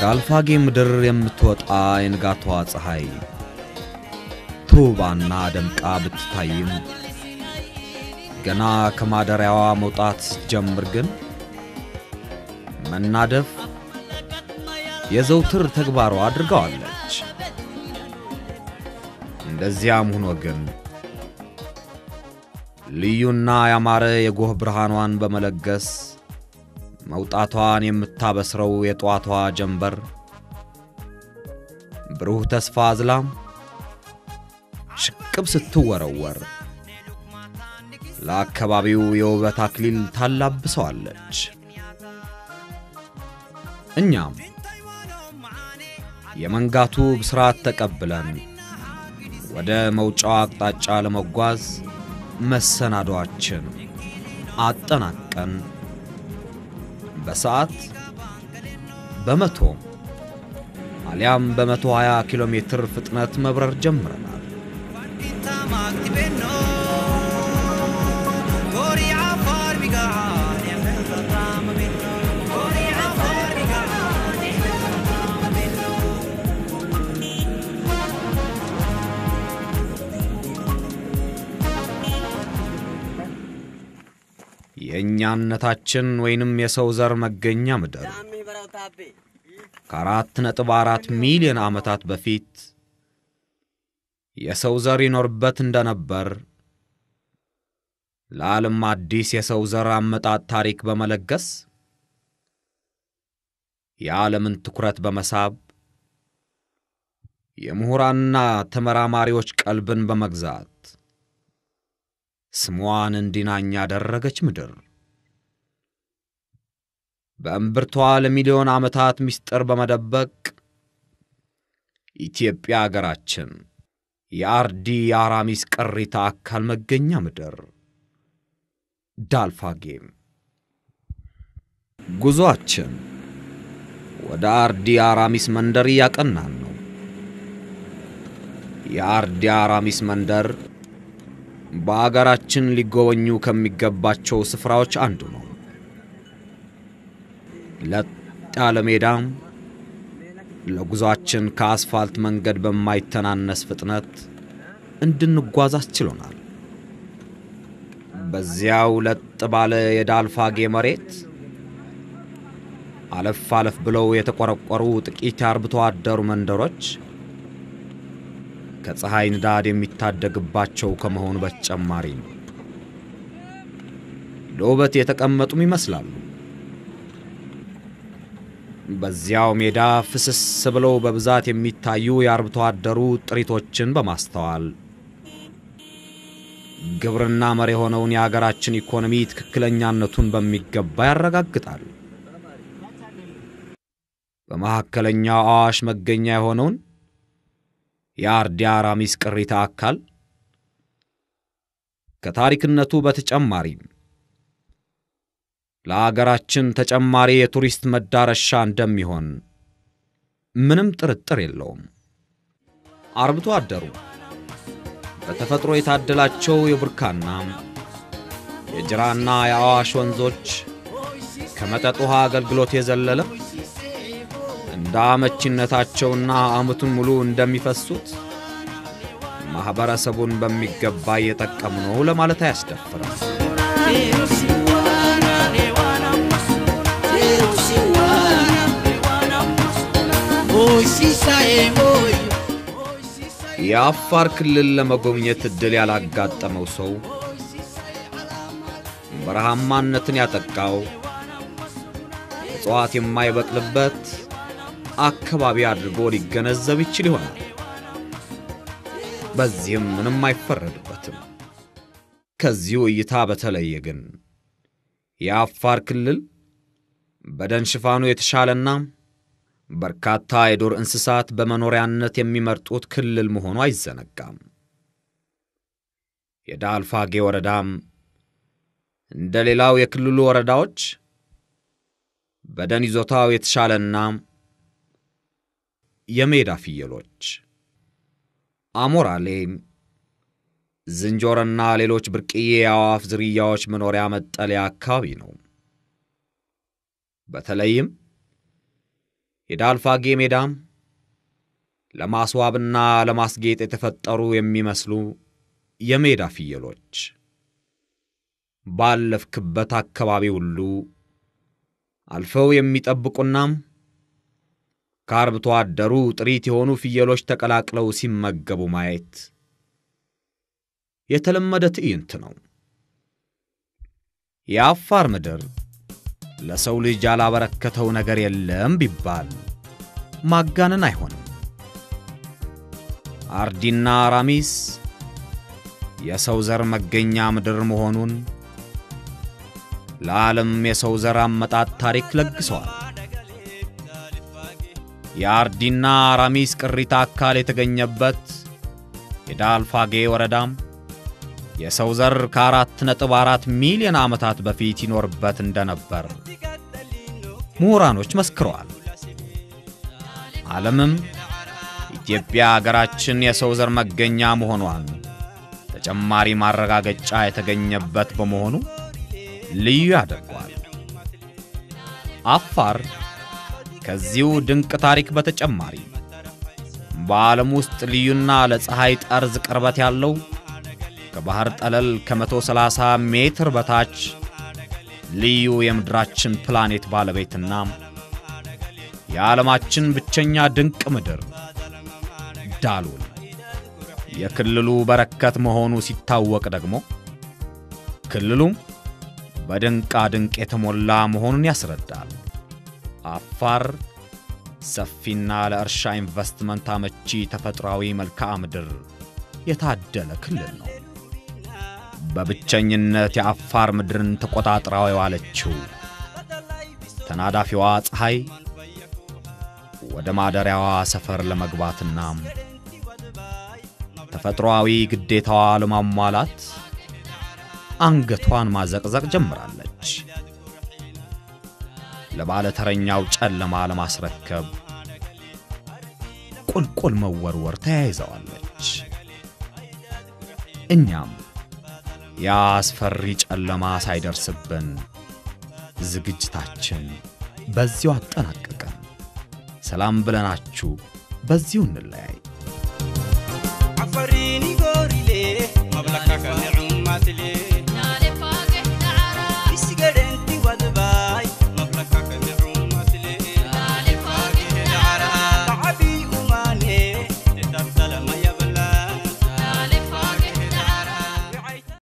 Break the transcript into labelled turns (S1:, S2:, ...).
S1: ከአልፋጌ ምድር የምትወጣ የንጋቷ ፀሐይ ተውባና ደምቃ ብትታይም ገና ከማደሪያዋ መውጣት ስትጀምር ግን መናደፍ የዘውትር ተግባሯ አድርገዋለች። እንደዚያም ሆኖ ግን ልዩና ያማረ የጎህ ብርሃኗን በመለገስ መውጣቷን የምታበስረው የጠዋቷ ጀንበር ብሩህ ተስፋ አዝላም ሽቅብ ስትወረወር ለአካባቢው የውበት አክሊል ታላብሰዋለች። እኛም የመንጋቱ ብስራት ተቀብለን ወደ መውጫው አቅጣጫ ለመጓዝ መሰናዷችን አጠናቀን በሰዓት በመቶ አሊያም በመቶ 20 ኪሎ ሜትር ፍጥነት መብረር ጀምረናል። የእኛነታችን ወይንም የሰው ዘር መገኛ ምድር ከአራት ነጥብ አራት ሚሊዮን ዓመታት በፊት የሰው ዘር ይኖርበት እንደነበር ለዓለም አዲስ የሰው ዘር አመጣጥ ታሪክ በመለገስ የዓለምን ትኩረት በመሳብ የምሁራንና ተመራማሪዎች ቀልብን በመግዛት ስሟን እንዲናኝ ያደረገች ምድር በእምብርቷ ለሚሊዮን ዓመታት ምስጢር በመደበቅ ኢትዮጵያ አገራችን የአርዲ የአራሚስ ቅሪተ አካል መገኛ ምድር ዳልፋጌም ጉዞአችን ወደ አርዲ አራሚስ መንደር እያቀናን ነው። የአርዲ አራሚስ መንደር በአገራችን ሊጎበኙ ከሚገባቸው ስፍራዎች አንዱ ነው። ለጥ ያለ ሜዳም ለጉዞአችን ከአስፋልት መንገድ በማይተናነስ ፍጥነት እንድንጓዝ አስችሎናል። በዚያው ለጥ ባለ የዳልፋጌ መሬት አለፍ አለፍ ብለው የተቆረቆሩ ጥቂት የአርብቶ አደሩ መንደሮች ከፀሐይ ንዳድ የሚታደግባቸው ከመሆኑ በተጨማሪ ለውበት የተቀመጡም ይመስላሉ። በዚያው ሜዳ ፍስስ ብለው በብዛት የሚታዩ የአርብቶ አደሩ ጥሪቶችን በማስተዋል ግብርና መር የሆነውን የአገራችን ኢኮኖሚ ትክክለኛነቱን በሚገባ ያረጋግጣል። በመካከለኛው አዋሽ መገኛ የሆነውን የአርዲ አራሚስ ቅሪተ አካል ከታሪክነቱ በተጨማሪም ለአገራችን ተጨማሪ የቱሪስት መዳረሻ እንደሚሆን ምንም ጥርጥር የለውም። አርብቶ አደሩ በተፈጥሮ የታደላቸው የቡርካና የጅራና የአዋሽ ወንዞች ከመጠጥ ውሃ አገልግሎት የዘለለ እንደ አመቺነታቸውና ዓመቱን ሙሉ እንደሚፈሱት ማኅበረሰቡን በሚገባ እየጠቀሙ ነው ለማለት አያስደፍርም። የአፋር ክልል ለመጎብኘት ዕድል ያላጋጠመው ሰው በረሃማነትን ያጠቃው እጽዋት የማይበቅልበት አካባቢ አድርጎ ሊገነዘብ ይችል ይሆናል። በዚህም ምንም አይፈረድበትም። ከዚሁ እይታ በተለየ ግን የአፋር ክልል በደን ሽፋኑ የተሻለና በርካታ የዱር እንስሳት በመኖሪያነት የሚመርጡት ክልል መሆኑ አይዘነጋም። የዳልፋጌ ወረዳም እንደ ሌላው የክልሉ ወረዳዎች በደን ይዞታው የተሻለና የሜዳ ፍየሎች፣ አሞራሌ፣ ዝንጀሮና ሌሎች ብርቅዬ የአዕዋፍ ዝርያዎች መኖሪያ መጠለያ አካባቢ ነው። በተለይም የዳልፋጌ ሜዳም ለማስዋብና ለማስጌጥ የተፈጠሩ የሚመስሉ የሜዳ ፍየሎች ባለፍክበት አካባቢ ሁሉ አልፈው የሚጠብቁናም ከአርብቶ አደሩ ጥሪት የሆኑ ፍየሎች ተቀላቅለው ሲመገቡ ማየት የተለመደ ትዕይንት ነው። የአፋር ምድር ለሰው ልጅ ያላበረከተው ነገር የለም ቢባል ማጋነን አይሆንም። አርዲና አራሚስ የሰው ዘር መገኛ ምድር መሆኑን ለዓለም የሰው ዘር አመጣጥ ታሪክ ለግሰዋል። የአርዲና አራሚስ ቅሪተ አካል የተገኘበት የዳልፋጌ ወረዳም የሰው ዘር ከአራት ነጥብ አራት ሚሊዮን ዓመታት በፊት ይኖርበት እንደነበር ምሁራኖች መስክረዋል። ዓለምም ኢትዮጵያ አገራችን የሰው ዘር መገኛ መሆኗን ተጨማሪ ማረጋገጫ የተገኘበት በመሆኑ ልዩ ያደርገዋል። አፋር ከዚሁ ድንቅ ታሪክ በተጨማሪ በዓለም ውስጥ ልዩና ለፀሐይ ጠርዝ ቅርበት ያለው ከባህር ጠለል ከ130 ሜትር በታች ልዩ የምድራችን ፕላኔት ባለቤትና የዓለማችን ብቸኛ ድንቅ ምድር ዳሉል የክልሉ በረከት መሆኑ ሲታወቅ ደግሞ ክልሉም በድንቃ ድንቅ የተሞላ መሆኑን ያስረዳል። አፋር ሰፊና ለእርሻ ኢንቨስትመንት አመቺ ተፈጥሯዊ መልክዓ ምድር የታደለ ክልል ነው። በብቸኝነት የአፋር ምድርን ተቆጣጥራው የዋለችው ተናዳፊዋ ፀሐይ ወደ ማደሪያዋ ሰፈር ለመግባትና ተፈጥሮአዊ ግዴታዋ ለማሟላት አንገቷን ማዘቅዘቅ ጀምራለች። ለባለተረኛው ጨለማ ለማስረከብ ቁልቁል መወርወር ተያይዘዋለች። እኛም ያ አስፈሪ ጨለማ ሳይደርስብን ዝግጅታችን በዚሁ አጠናቀቀን። ሰላም ብለናችሁ በዚሁ እንለያይ።
S2: Afariinigo